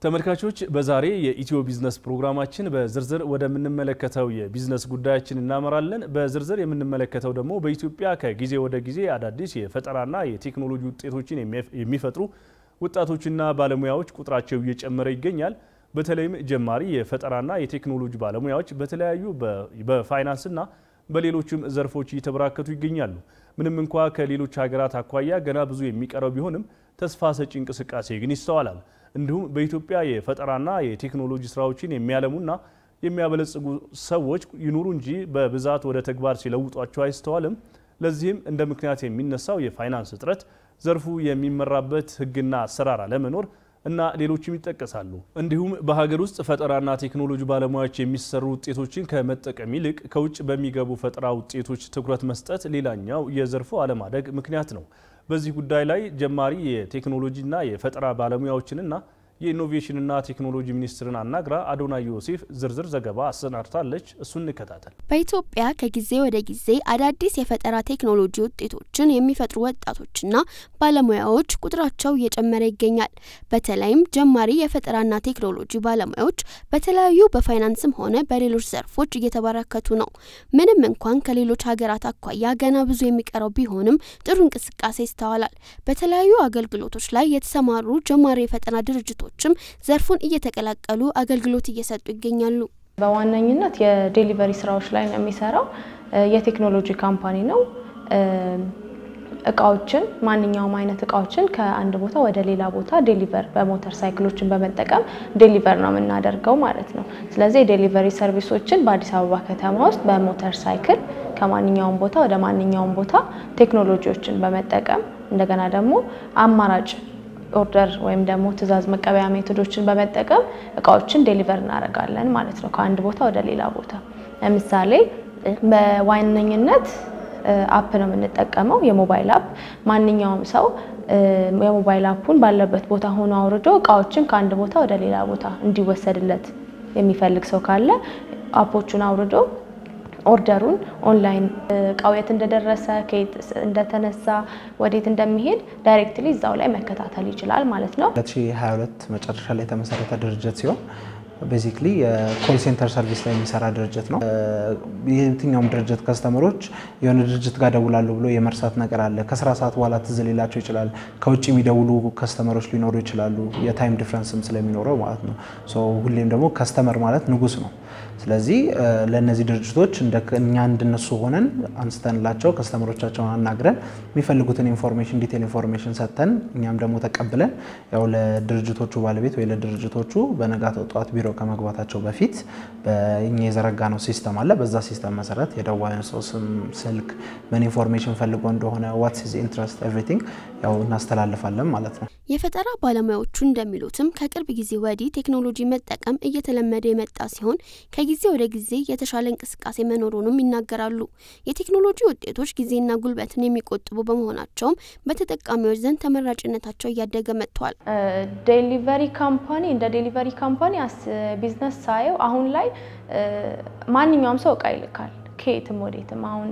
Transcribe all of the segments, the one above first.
ተመልካቾች በዛሬ የኢትዮ ቢዝነስ ፕሮግራማችን በዝርዝር ወደምንመለከተው የቢዝነስ ጉዳያችን እናመራለን። በዝርዝር የምንመለከተው ደግሞ በኢትዮጵያ ከጊዜ ወደ ጊዜ አዳዲስ የፈጠራና የቴክኖሎጂ ውጤቶችን የሚፈጥሩ ወጣቶችና ባለሙያዎች ቁጥራቸው እየጨመረ ይገኛል። በተለይም ጀማሪ የፈጠራና የቴክኖሎጂ ባለሙያዎች በተለያዩ በፋይናንስና በሌሎችም ዘርፎች እየተበራከቱ ይገኛሉ። ምንም እንኳ ከሌሎች ሀገራት አኳያ ገና ብዙ የሚቀረው ቢሆንም ተስፋ ሰጪ እንቅስቃሴ ግን ይስተዋላል። እንዲሁም በኢትዮጵያ የፈጠራና የቴክኖሎጂ ስራዎችን የሚያለሙና የሚያበለጽጉ ሰዎች ይኑሩ እንጂ በብዛት ወደ ተግባር ሲለውጧቸው አይስተዋልም። ለዚህም እንደ ምክንያት የሚነሳው የፋይናንስ እጥረት፣ ዘርፉ የሚመራበት ሕግና አሰራር አለመኖር እና ሌሎችም ይጠቀሳሉ። እንዲሁም በሀገር ውስጥ ፈጠራና ቴክኖሎጂ ባለሙያዎች የሚሰሩ ውጤቶችን ከመጠቀም ይልቅ ከውጭ በሚገቡ ፈጠራ ውጤቶች ትኩረት መስጠት ሌላኛው የዘርፉ አለማደግ ምክንያት ነው። በዚህ ጉዳይ ላይ ጀማሪ የቴክኖሎጂና የፈጠራ ባለሙያዎችንና የኢኖቬሽንና ቴክኖሎጂ ሚኒስትርን አናግራ አዶናይ ዮሴፍ ዝርዝር ዘገባ አሰናድታለች። እሱን እንከታተል። በኢትዮጵያ ከጊዜ ወደ ጊዜ አዳዲስ የፈጠራ ቴክኖሎጂ ውጤቶችን የሚፈጥሩ ወጣቶችና ባለሙያዎች ቁጥራቸው እየጨመረ ይገኛል። በተለይም ጀማሪ የፈጠራና ቴክኖሎጂ ባለሙያዎች በተለያዩ በፋይናንስም ሆነ በሌሎች ዘርፎች እየተበራከቱ ነው። ምንም እንኳን ከሌሎች ሀገራት አኳያ ገና ብዙ የሚቀረው ቢሆንም ጥሩ እንቅስቃሴ ይስተዋላል። በተለያዩ አገልግሎቶች ላይ የተሰማሩ ጀማሪ የፈጠራ ድርጅቶች ችም ዘርፉን እየተቀላቀሉ አገልግሎት እየሰጡ ይገኛሉ። በዋነኝነት የዴሊቨሪ ስራዎች ላይ ነው የሚሰራው። የቴክኖሎጂ ካምፓኒ ነው። እቃዎችን ማንኛውም አይነት እቃዎችን ከአንድ ቦታ ወደ ሌላ ቦታ ዴሊቨር በሞተር ሳይክሎችን በመጠቀም ዴሊቨር ነው የምናደርገው ማለት ነው። ስለዚህ የዴሊቨሪ ሰርቪሶችን በአዲስ አበባ ከተማ ውስጥ በሞተር ሳይክል ከማንኛውም ቦታ ወደ ማንኛውም ቦታ ቴክኖሎጂዎችን በመጠቀም እንደገና ደግሞ አማራጭ ኦርደር ወይም ደግሞ ትዕዛዝ መቀበያ ሜቶዶችን በመጠቀም እቃዎችን ዴሊቨር እናደርጋለን ማለት ነው ከአንድ ቦታ ወደ ሌላ ቦታ። ለምሳሌ በዋነኝነት አፕ ነው የምንጠቀመው፣ የሞባይል አፕ። ማንኛውም ሰው የሞባይል አፑን ባለበት ቦታ ሆኖ አውርዶ እቃዎችን ከአንድ ቦታ ወደ ሌላ ቦታ እንዲወሰድለት የሚፈልግ ሰው ካለ አፖቹን አውርዶ ኦርደሩን ኦንላይን እቃው የት እንደደረሰ ከየት እንደተነሳ ወዴት እንደሚሄድ ዳይሬክትሊ እዛው ላይ መከታተል ይችላል ማለት ነው። 2022 መጨረሻ ላይ የተመሰረተ ድርጅት ሲሆን ቤዚክሊ የኮል ሴንተር ሰርቪስ ላይ የሚሰራ ድርጅት ነው። የትኛውም ድርጅት ከስተመሮች የሆነ ድርጅት ጋር ደውላሉ ብሎ የመርሳት ነገር አለ። ከስራ ሰዓት በኋላ ትዝ ሊላቸው ይችላል። ከውጭ የሚደውሉ ከስተመሮች ሊኖሩ ይችላሉ። የታይም ዲፍረንስም ስለሚኖረው ማለት ነው። ሁሌም ደግሞ ከስተመር ማለት ንጉስ ነው። ስለዚህ ለእነዚህ ድርጅቶች እኛ እንድነሱ ሆነን አንስተንላቸው ከስተመሮቻቸውን አናግረን የሚፈልጉትን ኢንፎርሜሽን ዲቴል ኢንፎርሜሽን ሰጥተን እኛም ደግሞ ተቀብለን ያው ለድርጅቶቹ ባለቤት ወይ ለድርጅቶቹ በነጋታው ጠዋት ቢሮ ከመግባታቸው በፊት በእኛ የዘረጋ ነው ሲስተም አለ። በዛ ሲስተም መሰረት የደዋዩን ሰው ስም፣ ስልክ፣ ምን ኢንፎርሜሽን ፈልጎ እንደሆነ ዋትስ ሂዝ ኢንትረስት ኤቭሪቲንግ ያው እናስተላልፋለን ማለት ነው። የፈጠራ ባለሙያዎቹ እንደሚሉትም ከቅርብ ጊዜ ወዲህ ቴክኖሎጂ መጠቀም እየተለመደ የመጣ ሲሆን ከጊዜ ወደ ጊዜ የተሻለ እንቅስቃሴ መኖሩንም ይናገራሉ። የቴክኖሎጂ ውጤቶች ጊዜና ጉልበትን የሚቆጥቡ በመሆናቸውም በተጠቃሚዎች ዘንድ ተመራጭነታቸው እያደገ መጥቷል። ዴሊቨሪ ካምፓኒ እንደ ዴሊቨሪ ካምፓኒ ቢዝነስ ሳየው አሁን ላይ ማንኛውም ሰው እቃ ይልካል ከየትም ወዴትም። አሁን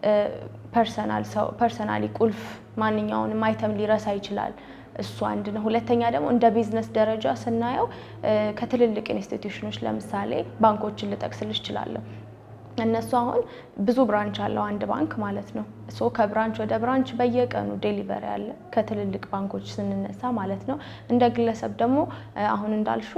ፐርሰናል ሰው ፐርሰናሊ ቁልፍ ማንኛውንም አይተም ሊረሳ ይችላል። እሱ አንድ ነው። ሁለተኛ ደግሞ እንደ ቢዝነስ ደረጃ ስናየው ከትልልቅ ኢንስቲትዩሽኖች ለምሳሌ ባንኮችን ልጠቅስልሽ እችላለሁ። እነሱ አሁን ብዙ ብራንች አለው አንድ ባንክ ማለት ነው። ሶ ከብራንች ወደ ብራንች በየቀኑ ዴሊቨሪ አለ ከትልልቅ ባንኮች ስንነሳ ማለት ነው። እንደ ግለሰብ ደግሞ አሁን እንዳልሹ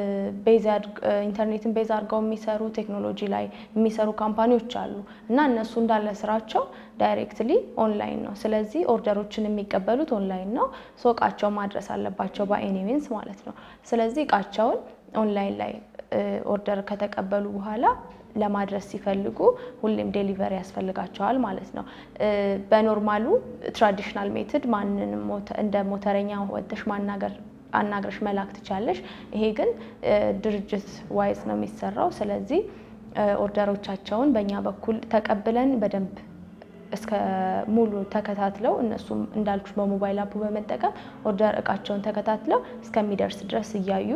ኢንተርኔትን ቤዝ አድርገው የሚሰሩ ቴክኖሎጂ ላይ የሚሰሩ ካምፓኒዎች አሉ እና እነሱ እንዳለ ስራቸው ዳይሬክትሊ ኦንላይን ነው። ስለዚህ ኦርደሮችን የሚቀበሉት ኦንላይን ነው። ሶ እቃቸው ማድረስ አለባቸው በኤኒ ሚንስ ማለት ነው። ስለዚህ እቃቸውን ኦንላይን ላይ ኦርደር ከተቀበሉ በኋላ ለማድረስ ሲፈልጉ ሁሌም ዴሊቨሪ ያስፈልጋቸዋል ማለት ነው። በኖርማሉ ትራዲሽናል ሜትድ ማንንም እንደ ሞተረኛ ወጥሽ ማናገር አናግረሽ መላክ ትቻለሽ። ይሄ ግን ድርጅት ዋይዝ ነው የሚሰራው። ስለዚህ ኦርደሮቻቸውን በእኛ በኩል ተቀብለን በደንብ እስከ ሙሉ ተከታትለው እነሱም እንዳልኩሽ በሞባይል አፑ በመጠቀም ኦርደር እቃቸውን ተከታትለው እስከሚደርስ ድረስ እያዩ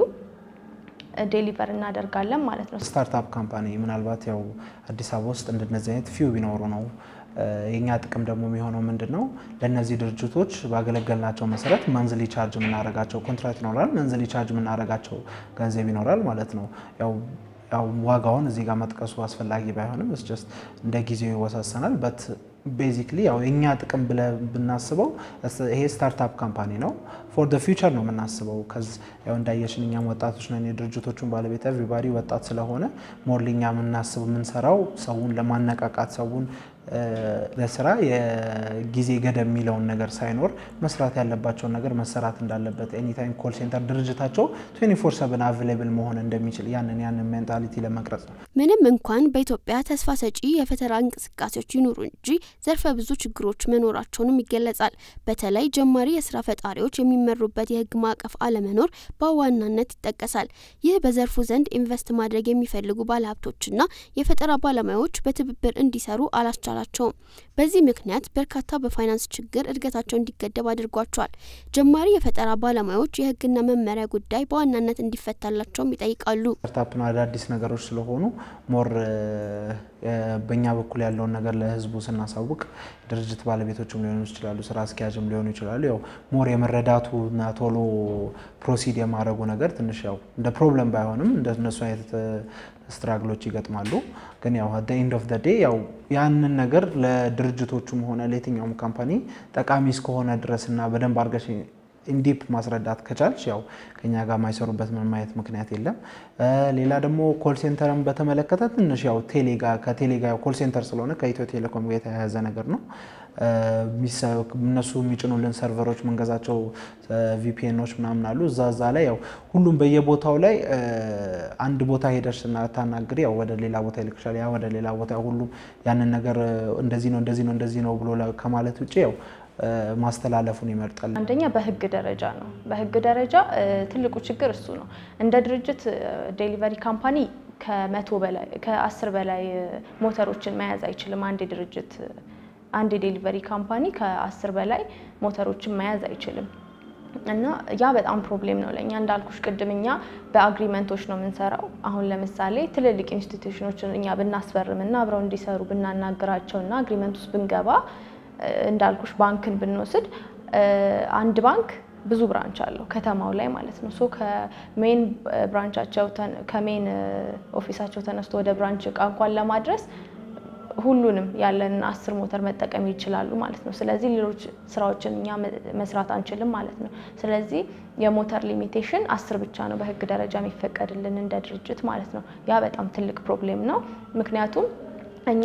ዴሊቨር እናደርጋለን ማለት ነው። ስታርታፕ ካምፓኒ ምናልባት ያው አዲስ አበባ ውስጥ እንደነዚህ አይነት ፊው ቢኖሩ ነው የኛ ጥቅም ደግሞ የሚሆነው ምንድን ነው? ለእነዚህ ድርጅቶች ባገለገልናቸው መሰረት መንዝሊ ቻርጅ የምናደርጋቸው ኮንትራክት ይኖራል። መንዝሊ ቻርጅ የምናደርጋቸው ገንዘብ ይኖራል ማለት ነው። ያው ያው ዋጋውን እዚህ ጋር መጥቀሱ አስፈላጊ ባይሆንም ስ እንደ ጊዜው ይወሳሰናል በት ቤዚክሊ ያው የእኛ ጥቅም ብለን ብናስበው ይሄ ስታርታፕ ካምፓኒ ነው። ፎር ደ ፊውቸር ነው የምናስበው። ያው እንዳየሽን እኛም ወጣቶች ነን። የድርጅቶቹን ባለቤት ኤቭሪባዲ ወጣት ስለሆነ ሞር እኛ የምናስብ የምንሰራው ሰውን ለማነቃቃት ሰውን ለስራ የጊዜ ገደብ የሚለውን ነገር ሳይኖር መስራት ያለባቸውን ነገር መሰራት እንዳለበት ኤኒታይም ኮል ሴንተር ድርጅታቸው 24 ሰብን አቬሌብል መሆን እንደሚችል ያንን ያንን ሜንታሊቲ ለመቅረጽ ነው። ምንም እንኳን በኢትዮጵያ ተስፋ ሰጪ የፈጠራ እንቅስቃሴዎች ይኑሩ እንጂ ዘርፈ ብዙ ችግሮች መኖራቸውንም ይገለጻል። በተለይ ጀማሪ የስራ ፈጣሪዎች የሚመሩበት የህግ ማዕቀፍ አለመኖር በዋናነት ይጠቀሳል። ይህ በዘርፉ ዘንድ ኢንቨስት ማድረግ የሚፈልጉ ባለሀብቶችና የፈጠራ ባለሙያዎች በትብብር እንዲሰሩ አላስቻላቸውም። በዚህ ምክንያት በርካታ በፋይናንስ ችግር እድገታቸው እንዲገደብ አድርጓቸዋል። ጀማሪ የፈጠራ ባለሙያዎች የህግና መመሪያ ጉዳይ በዋናነት እንዲፈታላቸውም ይጠይቃሉ። ስታርታፕ ነው፣ አዳዲስ ነገሮች ስለሆኑ ሞር በእኛ በኩል ያለውን ነገር ለህዝቡ ስናሳውቅ ድርጅት ባለቤቶችም ሊሆኑ ይችላሉ፣ ስራ አስኪያጅም ሊሆኑ ይችላሉ። ያው ሞር የመረዳቱና ቶሎ ፕሮሲድ የማድረጉ ነገር ትንሽ ያው እንደ ፕሮብለም ባይሆንም እንደነሱ አይነት ስትራግሎች ይገጥማሉ። ግን ያው አት ኤንድ ኦፍ ዴይ ያው ያንን ነገር ለድርጅቶቹም ሆነ ለየትኛውም ካምፓኒ ጠቃሚ እስከሆነ ድረስ እና በደንብ አድርገሽ ኢንዲፕ ማስረዳት ከቻልሽ ያው ከኛ ጋር የማይሰሩበት ምንም አይነት ምክንያት የለም። ሌላ ደግሞ ኮል ሴንተርን በተመለከተ ትንሽ ያው ቴሌ ጋር ከቴሌ ጋር ኮል ሴንተር ስለሆነ ከኢትዮ ቴሌኮም ጋር የተያያዘ ነገር ነው። እነሱ የሚጭኑልን ሰርቨሮች ምንገዛቸው ቪፒኤኖች ምናምን አሉ። እዛ እዛ ላይ ያው ሁሉም በየቦታው ላይ አንድ ቦታ ሄደሽ ስናታናግሪ ያው ወደ ሌላ ቦታ ይልክሻል። ያ ወደ ሌላ ቦታ ሁሉም ያንን ነገር እንደዚህ ነው እንደዚህ ነው እንደዚህ ነው ብሎ ከማለት ውጭ ያው ማስተላለፉን ይመርጣል። አንደኛ በህግ ደረጃ ነው። በህግ ደረጃ ትልቁ ችግር እሱ ነው። እንደ ድርጅት ዴሊቨሪ ካምፓኒ ከመቶ በላይ ከአስር በላይ ሞተሮችን መያዝ አይችልም። አንድ ድርጅት አንድ የዴሊቨሪ ካምፓኒ ከአስር በላይ ሞተሮችን መያዝ አይችልም። እና ያ በጣም ፕሮብሌም ነው ለእኛ። እንዳልኩሽ ቅድም እኛ በአግሪመንቶች ነው የምንሰራው። አሁን ለምሳሌ ትልልቅ ኢንስቲትዩሽኖችን እኛ ብናስፈርም እና አብረው እንዲሰሩ ብናናግራቸው እና አግሪመንት ውስጥ ብንገባ እንዳልኩሽ ባንክን ብንወስድ አንድ ባንክ ብዙ ብራንች አለው ከተማው ላይ ማለት ነው። ሶ ከሜን ብራንቻቸው ከሜን ኦፊሳቸው ተነስቶ ወደ ብራንች እቃ እንኳን ለማድረስ ሁሉንም ያለንን አስር ሞተር መጠቀም ይችላሉ ማለት ነው። ስለዚህ ሌሎች ስራዎችን እኛ መስራት አንችልም ማለት ነው። ስለዚህ የሞተር ሊሚቴሽን አስር ብቻ ነው በህግ ደረጃ የሚፈቀድልን እንደ ድርጅት ማለት ነው። ያ በጣም ትልቅ ፕሮብሌም ነው። ምክንያቱም እኛ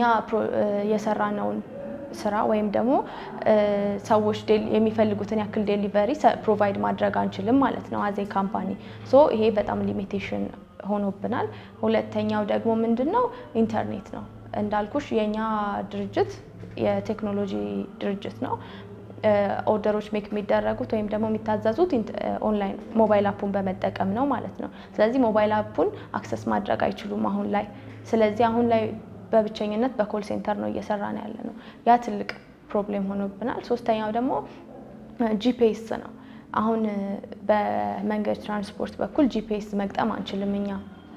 የሰራነውን ስራ ወይም ደግሞ ሰዎች የሚፈልጉትን ያክል ዴሊቨሪ ፕሮቫይድ ማድረግ አንችልም ማለት ነው አዜ ካምፓኒ። ሶ ይሄ በጣም ሊሚቴሽን ሆኖብናል። ሁለተኛው ደግሞ ምንድን ነው ኢንተርኔት ነው። እንዳልኩሽ የእኛ ድርጅት የቴክኖሎጂ ድርጅት ነው። ኦርደሮች ሜክ የሚደረጉት ወይም ደግሞ የሚታዘዙት ኦንላይን ሞባይል አፑን በመጠቀም ነው ማለት ነው። ስለዚህ ሞባይል አፑን አክሰስ ማድረግ አይችሉም አሁን ላይ። ስለዚህ አሁን ላይ በብቸኝነት በኮል ሴንተር ነው እየሰራን ያለ ነው። ያ ትልቅ ፕሮብሌም ሆኖብናል። ሶስተኛው ደግሞ ጂፒኤስ ነው። አሁን በመንገድ ትራንስፖርት በኩል ጂፒኤስ መግጠም አንችልም እኛ።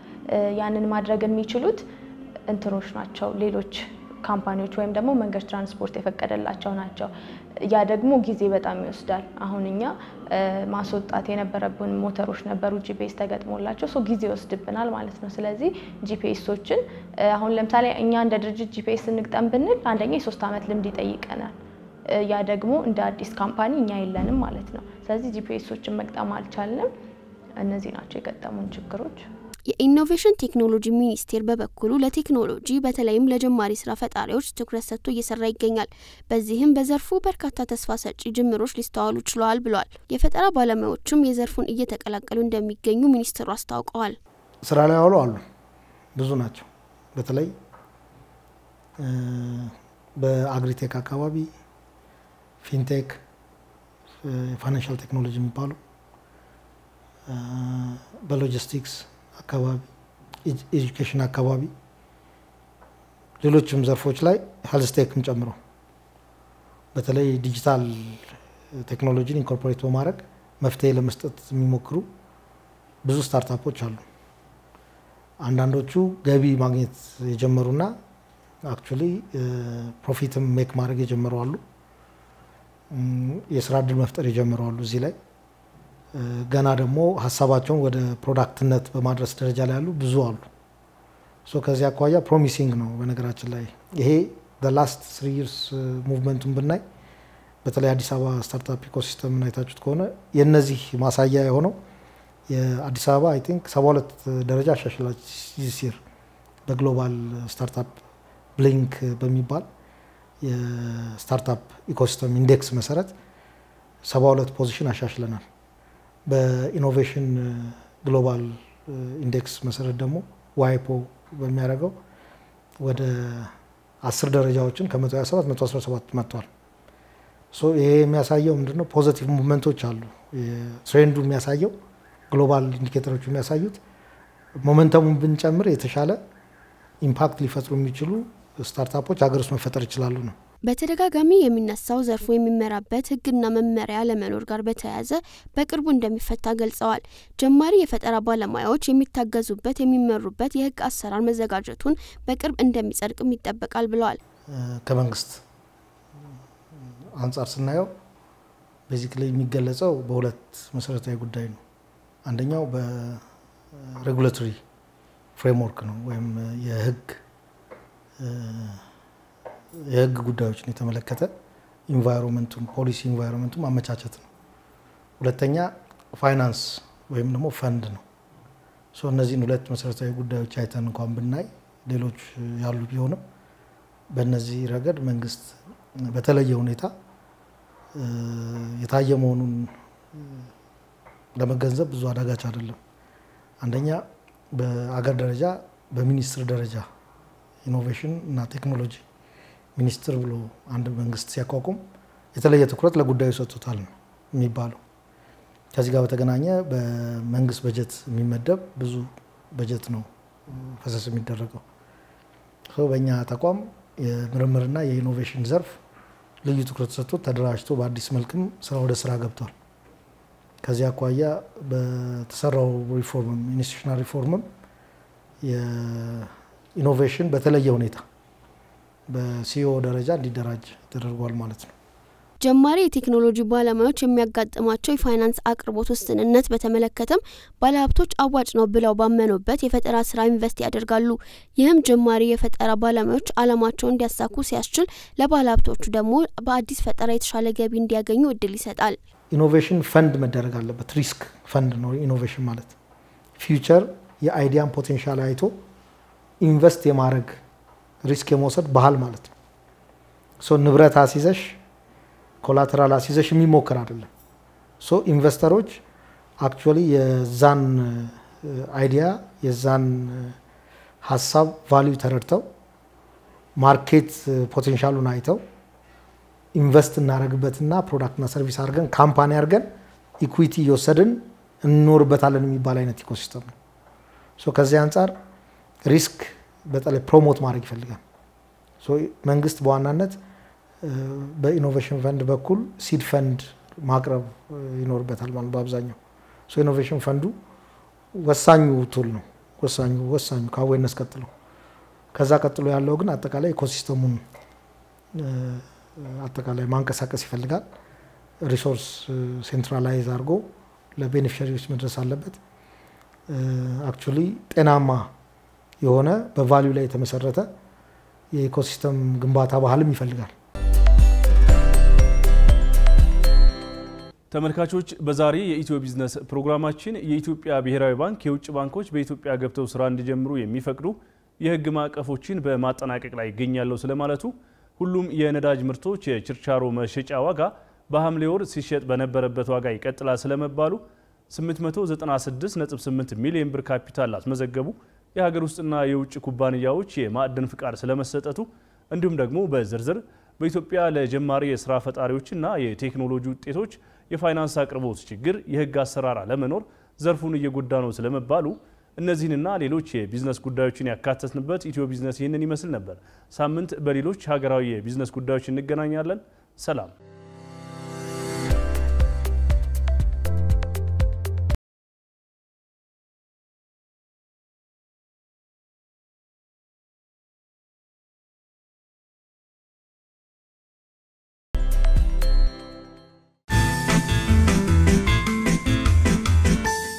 ያንን ማድረግ የሚችሉት እንትኖች ናቸው ሌሎች ካምፓኒዎች ወይም ደግሞ መንገድ ትራንስፖርት የፈቀደላቸው ናቸው። ያ ደግሞ ጊዜ በጣም ይወስዳል። አሁን እኛ ማስወጣት የነበረብን ሞተሮች ነበሩ ጂፒኤስ ተገጥሞላቸው ሶ ጊዜ ይወስድብናል ማለት ነው። ስለዚህ ጂፒኤሶችን አሁን ለምሳሌ እኛ እንደ ድርጅት ጂፒኤስ እንግጠም ብንል አንደኛ የሶስት ዓመት ልምድ ይጠይቀናል። ያ ደግሞ እንደ አዲስ ካምፓኒ እኛ የለንም ማለት ነው። ስለዚህ ጂፒኤሶችን መግጠም አልቻልንም። እነዚህ ናቸው የገጠሙን ችግሮች። የኢኖቬሽን ቴክኖሎጂ ሚኒስቴር በበኩሉ ለቴክኖሎጂ በተለይም ለጀማሪ ስራ ፈጣሪዎች ትኩረት ሰጥቶ እየሰራ ይገኛል። በዚህም በዘርፉ በርካታ ተስፋ ሰጪ ጅምሮች ሊስተዋሉ ችለዋል ብሏል። የፈጠራ ባለሙያዎችም የዘርፉን እየተቀላቀሉ እንደሚገኙ ሚኒስትሩ አስታውቀዋል። ስራ ላይ ያዋሉ አሉ፣ ብዙ ናቸው። በተለይ በአግሪቴክ አካባቢ ፊንቴክ፣ ፋይናንሻል ቴክኖሎጂ የሚባሉ በሎጂስቲክስ አካባቢ ኤጁኬሽን አካባቢ ሌሎችም ዘርፎች ላይ ሄልስቴክም ጨምሮ በተለይ ዲጂታል ቴክኖሎጂን ኢንኮርፖሬት በማድረግ መፍትሄ ለመስጠት የሚሞክሩ ብዙ ስታርታፖች አሉ። አንዳንዶቹ ገቢ ማግኘት የጀመሩና አክቹሊ ፕሮፊትም ሜክ ማድረግ የጀመሩ አሉ። የስራ እድል መፍጠር የጀመሩ አሉ። እዚህ ላይ ገና ደግሞ ሀሳባቸውን ወደ ፕሮዳክትነት በማድረስ ደረጃ ላይ ያሉ ብዙ አሉ። ሶ ከዚህ አኳያ ፕሮሚሲንግ ነው። በነገራችን ላይ ይሄ ላስት ስሪ ይርስ ሙቭመንቱን ብናይ በተለይ አዲስ አበባ ስታርታፕ ኢኮሲስተም አይታችሁት ከሆነ የነዚህ ማሳያ የሆነው የአዲስ አበባ አይ ቲንክ ሰባ ሁለት ደረጃ አሻሽላች ሲር በግሎባል ስታርታፕ ብሊንክ በሚባል የስታርታፕ ኢኮሲስተም ኢንዴክስ መሰረት ሰባ ሁለት ፖዚሽን አሻሽለናል። በኢኖቬሽን ግሎባል ኢንዴክስ መሰረት ደግሞ ዋይፖ በሚያደርገው ወደ አስር ደረጃዎችን ከ127 117 መጥቷል። ሶ ይሄ የሚያሳየው ምንድነው? ፖዘቲቭ ሙቭመንቶች አሉ። ትሬንዱ የሚያሳየው ግሎባል ኢንዲኬተሮች የሚያሳዩት ሞመንተሙን ብንጨምር የተሻለ ኢምፓክት ሊፈጥሩ የሚችሉ ስታርታፖች ሀገር ውስጥ መፈጠር ይችላሉ ነው። በተደጋጋሚ የሚነሳው ዘርፉ የሚመራበት ሕግና መመሪያ ለመኖር ጋር በተያያዘ በቅርቡ እንደሚፈታ ገልጸዋል። ጀማሪ የፈጠራ ባለሙያዎች የሚታገዙበት የሚመሩበት የሕግ አሰራር መዘጋጀቱን በቅርብ እንደሚጸድቅም ይጠበቃል ብለዋል። ከመንግስት አንጻር ስናየው ቤዚክሊ የሚገለጸው በሁለት መሰረታዊ ጉዳይ ነው። አንደኛው በሬጉላቶሪ ፍሬምወርክ ነው ወይም የህግ የህግ ጉዳዮችን የተመለከተ ኢንቫይሮንመንቱን ፖሊሲ ኢንቫይሮንመንቱን ማመቻቸት ነው። ሁለተኛ ፋይናንስ ወይም ደግሞ ፈንድ ነው። ሶ እነዚህን ሁለት መሰረታዊ ጉዳዮች አይተን እንኳን ብናይ ሌሎች ያሉ ቢሆንም በእነዚህ ረገድ መንግስት በተለየ ሁኔታ የታየ መሆኑን ለመገንዘብ ብዙ አዳጋች አይደለም። አንደኛ በአገር ደረጃ በሚኒስትር ደረጃ ኢኖቬሽን እና ቴክኖሎጂ ሚኒስትር ብሎ አንድ መንግስት ሲያቋቁም የተለየ ትኩረት ለጉዳዩ ሰጥቶታል ነው የሚባለው። ከዚህ ጋር በተገናኘ በመንግስት በጀት የሚመደብ ብዙ በጀት ነው ፈሰስ የሚደረገው። በእኛ ተቋም የምርምርና የኢኖቬሽን ዘርፍ ልዩ ትኩረት ሰጥቶት ተደራጅቶ በአዲስ መልክም ስራ ወደ ስራ ገብቷል። ከዚህ አኳያ በተሰራው ሪፎርምም ኢንስቲቱሽናል ሪፎርምም የኢኖቬሽን በተለየ ሁኔታ በሲኦ ደረጃ እንዲደራጅ ተደርጓል ማለት ነው። ጀማሪ የቴክኖሎጂ ባለሙያዎች የሚያጋጥማቸው የፋይናንስ አቅርቦት ውስንነት በተመለከተም ባለሀብቶች አዋጭ ነው ብለው ባመኑበት የፈጠራ ስራ ኢንቨስት ያደርጋሉ። ይህም ጀማሪ የፈጠራ ባለሙያዎች አላማቸውን እንዲያሳኩ ሲያስችል፣ ለባለሀብቶቹ ደግሞ በአዲስ ፈጠራ የተሻለ ገቢ እንዲያገኙ እድል ይሰጣል። ኢኖቬሽን ፈንድ መደረግ አለበት። ሪስክ ፈንድ ነው ኢኖቬሽን ማለት። ፊውቸር የአይዲያን ፖቴንሻል አይቶ ኢንቨስት የማድረግ ሪስክ የመውሰድ ባህል ማለት ነው። ሶ ንብረት አስይዘሽ ኮላተራል አስይዘሽ የሚሞክር አይደለም። ሶ ኢንቨስተሮች አክቹዋሊ የዛን አይዲያ የዛን ሀሳብ ቫሊዩ ተረድተው ማርኬት ፖቴንሻሉን አይተው ኢንቨስት እናደረግበትና ፕሮዳክትና ሰርቪስ አድርገን ካምፓኒ አድርገን ኢኩዊቲ እየወሰድን እንኖርበታለን የሚባል አይነት ኢኮሲስተም ነው። ሶ ከዚህ አንጻር ሪስክ በተለይ ፕሮሞት ማድረግ ይፈልጋል። ሶ መንግስት በዋናነት በኢኖቬሽን ፈንድ በኩል ሲድ ፈንድ ማቅረብ ይኖርበታል ማለት በአብዛኛው ሶ ኢኖቬሽን ፈንዱ ወሳኙ ቱል ነው። ወሳኙ ወሳኙ ከአዌርነስ ቀጥሎ ከዛ ቀጥሎ ያለው ግን አጠቃላይ ኢኮሲስተሙን አጠቃላይ ማንቀሳቀስ ይፈልጋል። ሪሶርስ ሴንትራላይዝ አድርጎ ለቤኔፊሻሪዎች መድረስ አለበት። አክቹሊ ጤናማ የሆነ በቫሊዩ ላይ የተመሰረተ የኢኮሲስተም ግንባታ ባህልም ይፈልጋል። ተመልካቾች በዛሬ የኢትዮ ቢዝነስ ፕሮግራማችን የኢትዮጵያ ብሔራዊ ባንክ የውጭ ባንኮች በኢትዮጵያ ገብተው ስራ እንዲጀምሩ የሚፈቅዱ የሕግ ማዕቀፎችን በማጠናቀቅ ላይ ይገኛለሁ ስለማለቱ፣ ሁሉም የነዳጅ ምርቶች የችርቻሮ መሸጫ ዋጋ በሐምሌ ወር ሲሸጥ በነበረበት ዋጋ ይቀጥላል ስለመባሉ፣ 896.8 ሚሊዮን ብር ካፒታል ላስመዘገቡ የሀገር ውስጥና የውጭ ኩባንያዎች የማዕድን ፍቃድ ስለመሰጠቱ እንዲሁም ደግሞ በዝርዝር በኢትዮጵያ ለጀማሪ የስራ ፈጣሪዎችና የቴክኖሎጂ ውጤቶች የፋይናንስ አቅርቦት ችግር፣ የህግ አሰራር አለመኖር ዘርፉን እየጎዳ ነው ስለመባሉ እነዚህንና ሌሎች የቢዝነስ ጉዳዮችን ያካተትንበት ኢትዮ ቢዝነስ ይህንን ይመስል ነበር። ሳምንት በሌሎች ሀገራዊ የቢዝነስ ጉዳዮች እንገናኛለን። ሰላም።